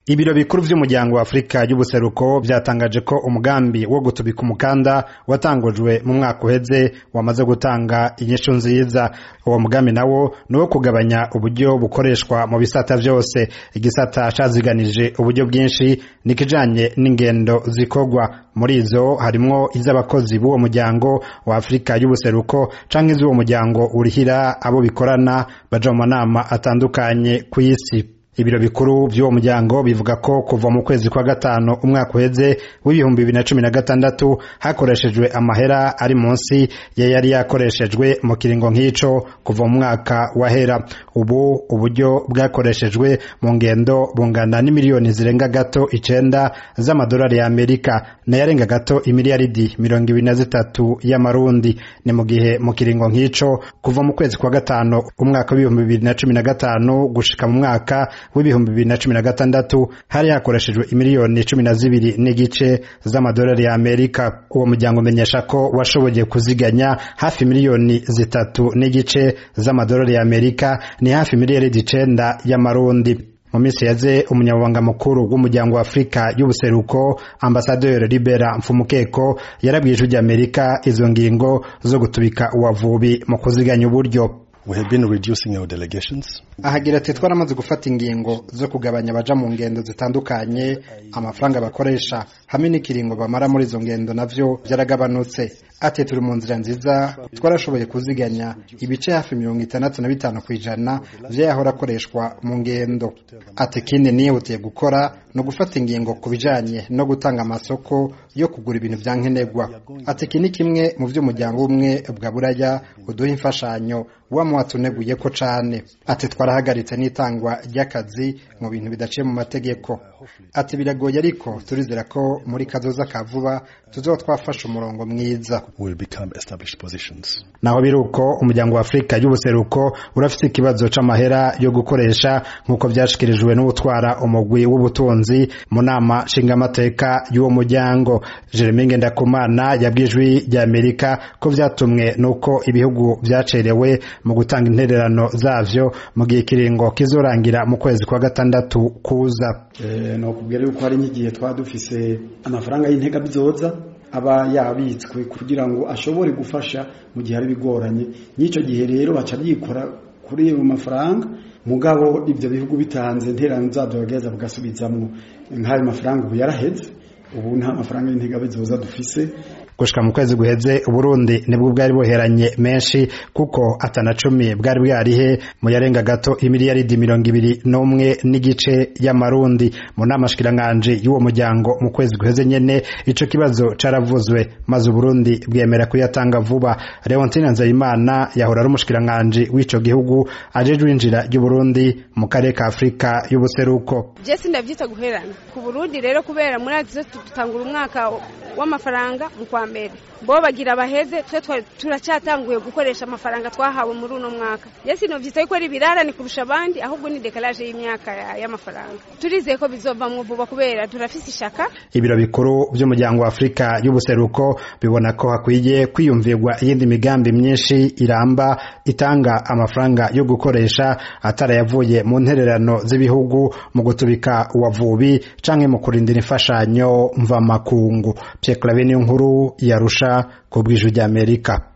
ibiro bikuru vy'umuryango wa afurika y'ubuseruko vyatangaje ko umugambi wo gutubika umukanda watangujwe mu mwaka uheze wamaze gutanga inyishu nziza uwo mugambi nawo ni uwo kugabanya uburyo bukoreshwa mu bisata vyose igisata caziganije uburyo bwinshi nikijanye n'ingendo zikorwa muri izo harimwo iz'abakozi b'uwo muryango wa afurika y'ubuseruko canke iz'uwo muryango urihira abo bikorana baja mu manama atandukanye kw'isi ibiro bikuru vy'uwo muryango bivuga ko kuva mu kwezi kwa gatanu umwaka uheze w'ibihumbi bibiri na cumi na gatandatu hakoreshejwe amahera ari munsi ya yari yakoreshejwe mu kiringo nk'ico kuva mu mwaka wahera ubu uburyo bwakoreshejwe mu ngendo bungana n'imiliyoni zirenga gato icenda z'amadolari ya amerika nayarenga gato imiliyaridi mirongo ibiri na zitatu y'amarundi ni mu gihe mu kiringo nk'ico kuva mu kwezi kwa gatanu umwaka w'ibihumbi bibiri na cumi na gatanu gushika mu mwaka w'ibihumbi bibiri na cumi na gatandatu hari hakoreshejwe imiliyoni cumi na zibiri n'igice z'amadolari ya amerika uwo muryango umenyesha ko washoboye kuziganya hafi miliyoni zitatu n'igice z'amadolari ya amerika ni hafi miliyaridi icenda y'amarundi mu minsi yaze umunyamabanga mukuru w'umuryango wa afurika y'ubuseruko ambasaderi libera mfumukeko yarabwiye ijwi ry'amerika izo ngingo zo gutubika uwavubi mu kuziganya uburyo We have been reducing our delegations. ahagira ati twaramaze gufata ingingo zo kugabanya abaja mu ngendo zitandukanye amafaranga bakoresha hamwe n'ikiringo bamara muri izo ngendo navyo vyaragabanutse ati turi mu nzira nziza twarashoboye kuziganya ibice hafi mirongo itandatu na bitanu ku ijana vyahora akoreshwa mu ngendo ati ikindi nihutiye gukora no gufata ingingo ku bijanye no gutanga amasoko yo kugura ibintu vya nkenerwa ati iki ni kimwe mu vy'umuryango umwe bwa buraya uduha imfashanyo wama watuneguye ko cane ati twarahagaritse n'itangwa ry'akazi mu bintu bidaciye mu mategeko ati biragoye ariko turizera ko muri kazoza ka vuba tuzoba twafashe umurongo mwiza Will become established positions. naho biruko umuryango wa afurika y'ubuseruko urafise ikibazo c'amahera yo gukoresha nk'uko vyashikirijwe n'utwara umugwi w'ubutunzi mu nama nshingamateka y'uwo muryango jeremy ngendakumana yabwiye ijwi rya amerika ko vyatumwe n'uko ibihugu vyacerewe mu gutanga intererano zavyo mu gihe ikiringo kizorangira mu kwezi kwa gatandatu kuza Eh, nokubwira yuko hari nk'igihe twaba dufise amafaranga y'intega bizoza aba yabitswe kugira ngo ashobore gufasha mu gihe ari bigoranye n'icyo gihe rero baca byikora kuri ayo mafaranga mugabo ibyo bihugu bitanze interano zabyo bagaheza bagasubizamwo nk'ayo mafaranga ubu yaraheze ubu nta mafaranga y'intega bizoza dufise gushika mu kwezi guheze uburundi nibwo bwari buheranye menshi kuko atana cumi bwari bwarihe mu yarenga gato imiliyaridi mirongo ibiri n'umwe n'igice y'amarundi mu nama shikiranganje y'uwo muryango mu kwezi guheze nyene ico kibazo caravuzwe maze uburundi bwemera kuyatanga vuba leontine nzayimana yahora ari umushikiranganje w'ico gihugu ajejwe injira ry'uburundi mu karere ka afurika y'ubuseruko je sindavyita guherana ku burundi rero kubera muri azizo tutangura umwaka w'amafaranga mu kwa mbere bo bagira baheze twe twa- turacyatanguye gukoresha amafaranga twahawe muri uno mwaka je sinovyita yuko ari ibirarane kurusha abandi ahubwo ni dekalaje y'imyaka ya- y'amafaranga turizeye ko bizovamwo vuba kubera turafise ishaka ibiro bikuru vy'umuryango wa afurika y'ubuseruko bibona ko hakwiye kwiyumvirwa iyindi migambi myinshi iramba itanga amafaranga yo gukoresha atarayavuye mu ntererano z'ibihugu mu gutubika uwavubi canke mu kurindira imfashanyo mvamakungu Pierre Claver niyo nkuru yarusha ku bw'ijwi ry'Amerika